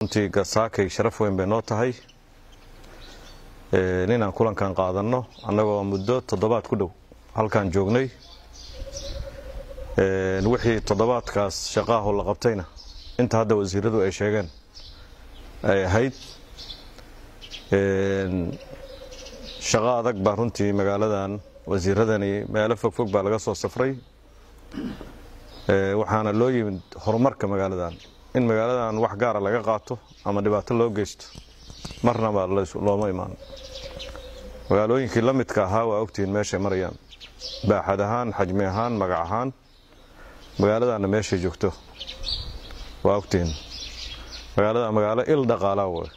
runtii gasaakay sharaf weyn bay noo tahay inaan kulankan qaadanno annagoo muddo toddobaad ku dhow halkaan joognay wixii toddobaadkaas shaqaaho la qabtayna inta hadda wasiiradu ay sheegeen ay ahayd shaqo adag baa runtii magaaladan wasiiradani meelo fogfog baa laga soo safray waxaana loo yimid horumarka magaaladan in magaaladan wax gaara laga qaato ama dhibaato loo geysto marnaba looma imaan magaalooyinkii la midka ahaa waa ogtihiin meeshay marayaan baaxad ahaan xajmi ahaan magac ahaan magaaladanna meeshay joogto waa ogtihiin magaalada magaalo il dhaqaalaa way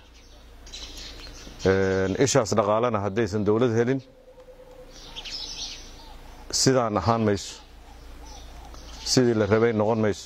ishaas dhaqaalana haddaysan dowlad helin sidaan ahaan mayso sidii la rabay noqon mayso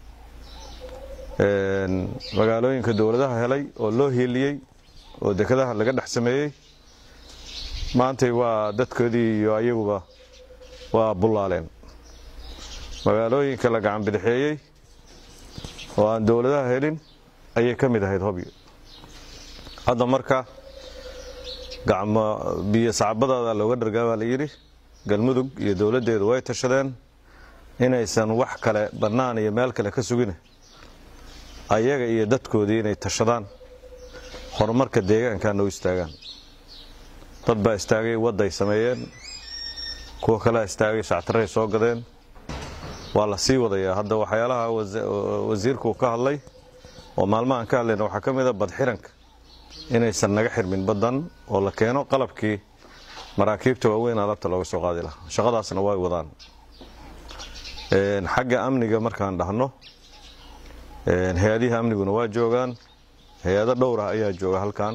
magaalooyinka dowladaha helay oo loo hiiliyey oo dekadaha laga dhex sameeyey maantay waa dadkoodii iyo ayaguba waa bullaaleen magaalooyinka la gacan bidixeeyey oo aan dowladaha helin ayay ka mid ahayd hobyo hadda marka gacmo biyo sacbadaada looga dhargaa baa la yidhi galmudug iyo dowladdeedu way tashadeen inaysan wax kale bannaan iyo meel kale ka sugine ayaga iyo dadkoodii inay tashadaan horumarka deegaankaana u istaagaan dad baa istaagay wadday sameeyeen kuwa kalea istaagay shactaray soo gadeen waa la sii wadayaa hadda waxyaalaha wasiirku ka hadlay oo maalmahan ka hadlayna waxaa ka mid a badxiranka inaysan naga xirmin baddan oo la keeno qalabkii maraakiibta waaweyn alabta looga soo qaadi lahaa shaqadaasna way wadaan xagga amniga markaan dhahno hay-adihi amniguna waa joogaan hay-ado dhowr ah ayaa jooga halkan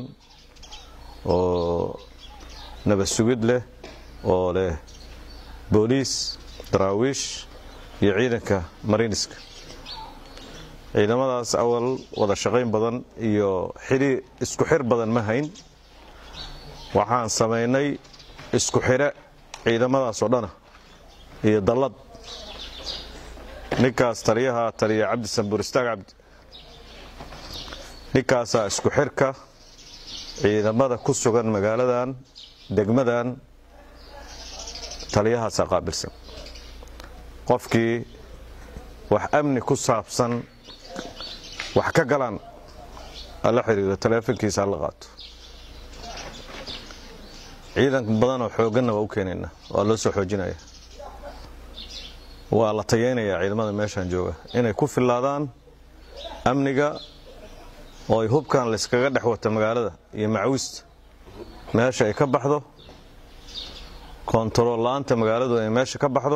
oo nabad sugid leh oo leh booliis daraawiish iyo ciidanka mariiniska ciidamadaas awal wada shaqayn badan iyo xidhi isku xir badan ma hayn waxaan samaynay isku xidhe ciidamadaas oo dhana iyo dallad ninkaas taliyaha taliya cabdi sanbuur istaag cabdi ninkaasaa isku xirka ciidamada ku sugan magaaladan degmadan taliyahaasaa qaabilsan qofkii wax amni ku saabsan wax ka galaan ala xiriiro taleefonkiisa hala qaato ciidan badanoo xoogganna waa u keenayna waa loo soo xoojinaya waa la tayeynayaa ciidamada meeshaan jooga inay ku fillaadaan amniga oo ay hubkan layskaga dhex wata magaalada iyo macwista meesha ay ka baxdo koontarool la-aanta magaaladu ay meesha ka baxdo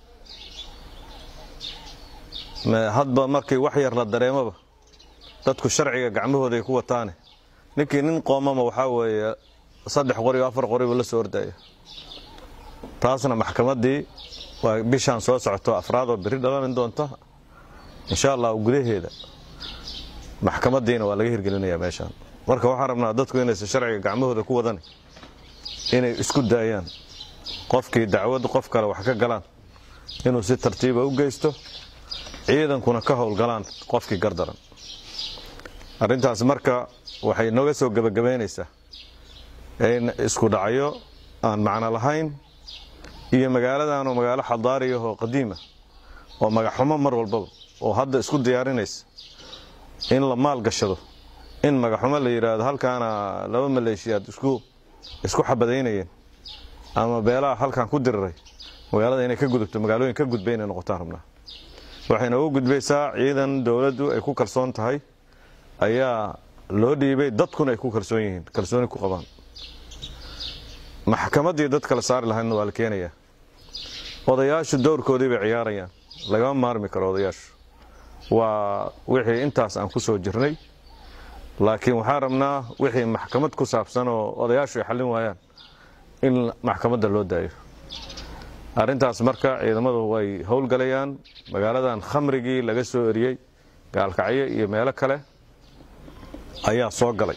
hadba markii wax yar la dareemaba dadku sharciga gacmahooda ay ku wataane ninkii nin qoomama waxaa weeye saddex qori o afar qoriba la soo ordaya taasna maxkamaddii waa bishaan soo socoto afraadoo beri dhalani doonta insha allah gudaheeda maxkamaddiina waa laga hirgelinayaa meeshaan marka waxaan rabnaa dadku inaysan sharciga gacmahooda ku wadan inay isku daayaan qofkii dacwad qof kale wax ka galaan inuu si tartiiba u geysto ciidankuna ka howlgalaan qofkii gardaran arrintaas marka waxay nooga soo gebagabaynaysaa in isku dhacyo aan macno lahayn iyo magaaladan oo magaalo xadaariya oo qadiima oo magaxxumo mar walbaba oo hadda isku diyaarinaysa in la maal gashado in magaxxumo la yidhaahdo halkaana laba maleeshiyaad isku isku xabadaynayeen ama beelaha halkan ku diriray magaalada inay ka gudubto magaalooyin ka gudbay inay noqotaan rabnaa waxayna ugu gudbaysaa ciidan dowladdu ay ku kalsoon tahay ayaa loo dhiibay dadkuna ay ku kalsoon yihiin kalsooni ku qabaan maxkamaddii dad kala saari lahaydna waa la keenayaa odayaashu dowrkoodii bay ciyaarayaan lagama maarmi karo odayaashu waa wixii intaas aan ku soo jirnay laakiin waxaan rabnaa wixii maxkamad ku saabsan oo odayaashu ay xallin waayaan in maxkamadda loo daayo arrintaas marka ciidamadu way howlgalayaan magaaladan khamrigii laga soo eriyey gaalkacyo iyo meelo kale ayaa soo galay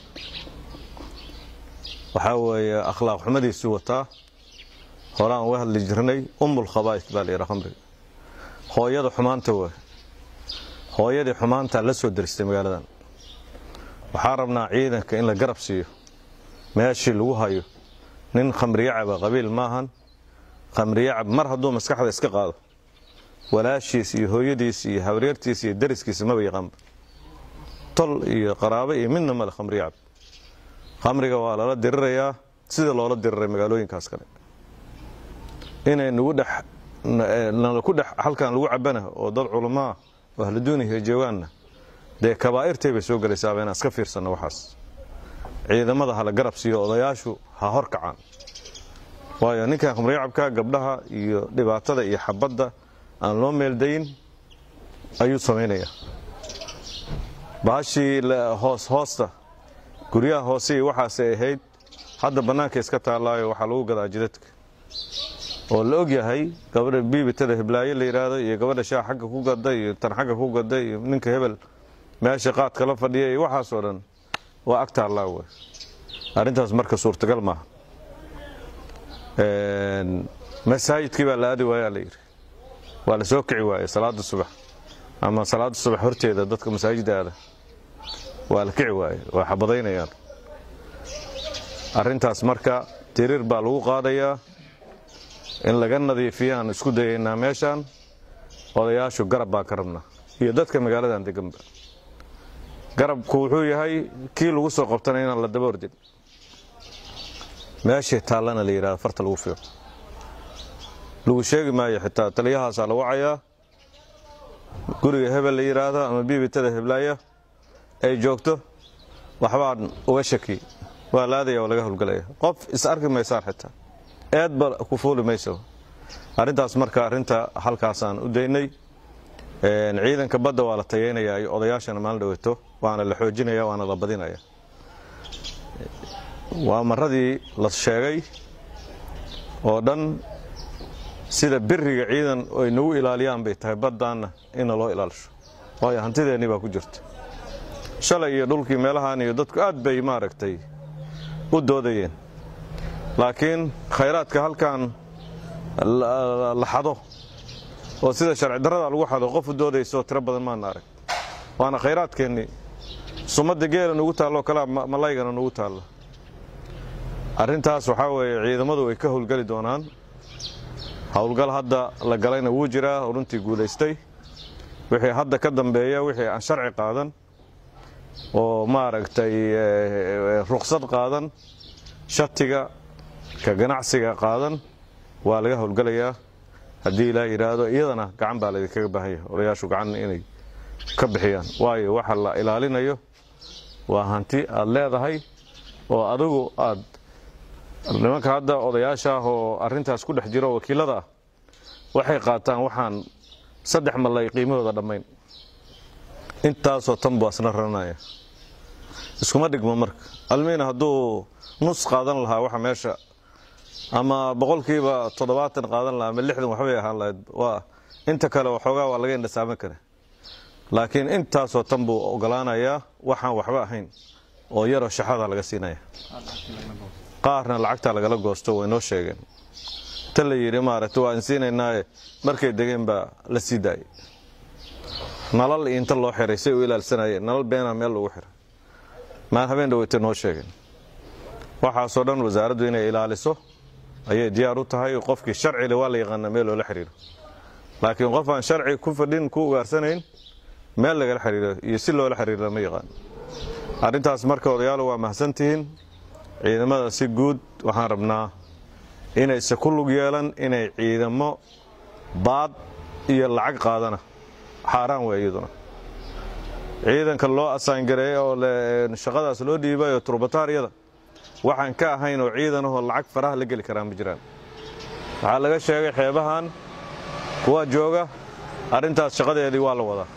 waxaa weeye akhlaaq xumadiisuu wataa horaan uga hadli jirnay umul khabaa'is baa layidhaha khamriga hooyada xumaanta waay hooyadii xumaantaa la soo deristay magaaladan waxaa rabnaa ciidanka in la garab siiyo meeshii lagu hayo nin khamriyacaba qabiil maahan khamriyacab mar hadduu maskaxda iska qaado walaashiis iyo hooyadiis iyo hawreertiis iyo dariskiisa maba yaqaanba tol iyo qaraabo iyo midna male khamriyacab khamriga waa lala dirirayaa sida loola diriray magaalooyinkaas kale inay nagu dhex nalaku dhex halkan lagu cabana oo dad culamaa oo ahluduuniya joogaanna dee kabaa'irtay bay soo gelaysaaba inaan iska fiirsanno waxaas ciidamada hala garab siiyo odayaashu ha hor kacaan waayo ninkan khamriyacabka gabdhaha iyo dhibaatada iyo xabadda aan loo meeldayin ayuu samaynayaa baashii hoos hoosta guryaha hoose iyo waxaasay ahayd hadda bannaanka iska taallaayo waxaa lagu gadaa jidadka oo la og yahay gabadha biibitada hiblaayo la yidhaahdo iyo gabadha shaah xagga ku gada iyo tan xagga ku gada iyo ninka hebel meesha qaadka la fadhiya iyo waxaasoo dhan waa ag taallaa wey arrintaas marka suurtagal maaha masaajidkii baa la aadi waayaa la yidhi waa la soo kici waaye salaada subax ama salaada subax horteeda dadka masaajidda aada waa la kici waaye waa xabadaynayaan arrintaas marka tiriir baa lagu qaadayaa in laga nadiifiyaan isku dayaynaa meeshaan odayaashu garab baan ka rabnaa iyo dadka magaaladan deganba garabku wuxuu yahay kii lagu soo qabtana inaan la daba ordin meeshay taallana la yidhahdo farta lagu fiiqo lagu sheegi maayo xitaa taliyahaasaa la wacayaa guriga hebel la yidhaahdo ama biibitada heblaaya ay joogto waxbaan uga shaki waa la aadaya oo laga howlgalaya qof is arki maysaan xitaa eedba ku fuuli mayso arrintaas marka arrinta halkaasaan u daynay ciidanka badda waa la tayeynayaa iyo odayaashana maalin dhaweeto waana la xoojinaya waana la badinaya waa maradii la sheegay oo dhan sida biriga ciidan ay nagu ilaaliyaan bay tahay baddaanna inna loo ilaalisho waayo hantideennii baa ku jirta shalay iyo dhulkii meelahaan iyo dadku aad bay maaragtay u doodayeen laakiin khayraadka halkan la xado oo sida sharci darrada lagu xado qof u doodayso tiro badan maana arag waana khayraadkeennii sumadda geela nugu taalloo kalea malaygana nugu taalla arrintaas waxaa weeye ciidamadu ay ka howlgeli doonaan howlgal hadda la galayna wuu jiraa oo runtii guulaystay wixii hadda ka dambeeya wixii aan sharci qaadan oo maaragtay ruksad qaadan shatiga ka ganacsiga qaadan waa laga howlgelayaa haddii ilaa yidhaahdo iyadana gacan baa laydinkaga baahan yahay odayaashu gacan inay ka bixiyaan waayo waxa la ilaalinayo waa hanti aad leedahay oo adigu aad nimanka hadda odayaasha ah oo arrintaas ku dhex jiro wakiilada ah waxay qaataan waxaan saddex malay qiimahooda dhammayn intaasoo tan buu asna raranaya iskuma dhigmo marka almiina hadduu nus qaadan lahaa waxa meesha ama boqolkiiba toddobaatan qaadan lahaa ama lixdan waxbay ahaan lahayd waa inta kale waxoogaa waa laga indhasaaman kara laakiin intaasoo tan buu ogolaanayaa waxaan waxba ahayn oo yaroo shaxada laga siinaya qaarna lacagtaa lagala goosto way noo sheegeen ta la yidhi maaragta waa insiinaynaaye markay degeen baa la sii daayay nalal inta loo xiray say u ilaalsanayeen nalal beenaa meel lagu xiray maan habeen dhaweytay noo sheegeen waxaasoo dhan wasaaraddu inay ilaaliso ayay diyaar u tahay qofkii sharcile waa la yaqaanaa meel loola xiriiro laakiin qof aan sharci ku fadhin ku ugaarsanayn meel lagala xiriiro iyo si loola xiriiro lama yaqaan arrintaas marka odayaalo waa mahadsantihiin ciidamada si guud waxaan rabnaa inayse ku lug yeelan inay ciidamo baad iyo lacag qaadana xaaraan wey iyaduna ciidanka loo asaangareeyey oo shaqadaas loo dhiibayo turbataariyada waxaan ka ahayn oo ciidanahoo lacag faraha la geli karaan ma jiraan waxaa laga sheegay xeebahan kuwa jooga arrintaas shaqadeedii waa la wadaa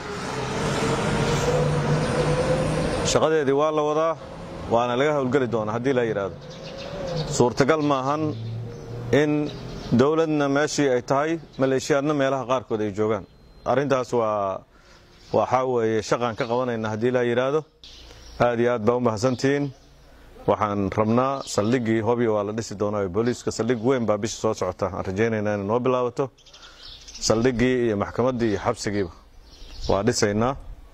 shaqadeedii waa la wadaa waana laga howlgeli doonaa haddii la yidhaahdo suurtagal maahan in dowladna meeshii ay tahay maleeshiyaadna meelaha qaarkood ay joogaan arrintaas waa waxaa weeye shaqaan ka qabanayna haddii la yidhaahdo aad iyo aad baa u mahadsantihiin waxaan rabnaa saldhiggii hobyo waa la dhisi doonaa booliiska saldhig weyn baa bisha soo socota aan rajaynaynaa inay noo bilaabato saldhiggii iyo maxkamaddii iyo xabsigiiba waa dhisaynaa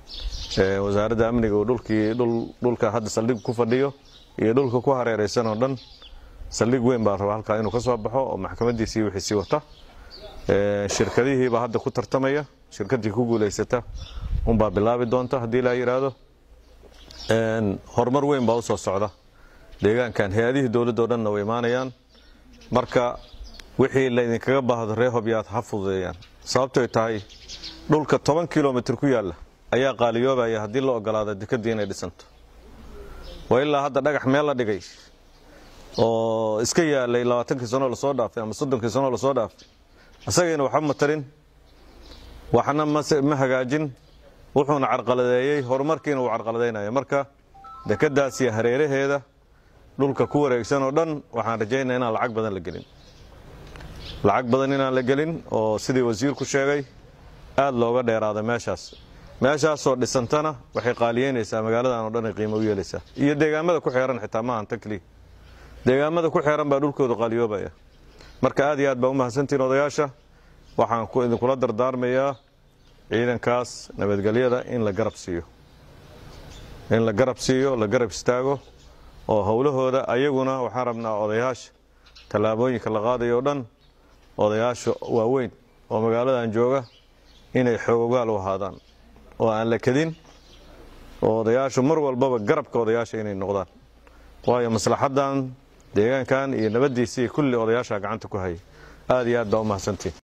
wasaaradda amniga uu dhulkii dhulka hadda saldhig ku fadhiyo iyo dhulka ku hareeraysan oo dhan saldhig weyn baa raba halkaa inuu ka soo baxo oo maxkamadiisii wixii sii wata shirkadihiibaa hadda ku tartamaya shirkadii ku guulaysata unbaa bilaabi doonta haddii laa yidhaahdo horumar weyn baa u soo socda deegaankan hay-adihii dowladda o dhanna way imaanayaan marka wixii laydinkaga baahdo ree hobyaad ha fududeeyaan sababtoy tahay dhulka toban kilomitr ku yaalla ayaa qaaliyoobaya haddii la ogolaada dekadii inay dhisanto waa ilaa hadda dhagax meel la dhigay oo iska yaalay labaatankii sanoo lasoo dhaafay ama soddonkii sanoo lasoo dhaafay isagayna waxba ma tarin waxna ma hagaajin wuxuuna carqaladeeyey horumarkiina uu carqaladaynaya marka dekadaas iyo hareeraheeda dhulka ku wareegsan oo dhan waxaan rajaynaya inaan lacag badan la gelin lacag badan inaan la gelin oo sidii wasiirku sheegay aada looga dheeraada meeshaas meeshaasoo dhisantana waxay qaaliyeynaysaa magaaladan oo dhan ay qiimo u yeelaysaa iyo deegaamada ku xeeran xitaa maahan tan keliya deegaamada ku xeeran baa dhulkooda qaaliyoobaya marka aad iyo aad baa u mahadsantihiin odayaasha waxaan idinkula dardaarmayaa ciidankaas nabadgelyada in la garab siiyo in la garab siiyo la garab istaago oo howlahooda ayaguna waxaan rabnaa odayaasha tallaabooyinka la qaadayo o dhan odayaasha waaweyn oo magaaladan jooga inay xoogogaal u ahaadaan oo aan la kadin oo odayaashu mar walbaba garabka odayaasha inay noqdaan waayo maslaxadan deegaankan iyo nabaddiisii kulli odayaasha gacanta ku hayay aad iyo aad baa u mahadsantiin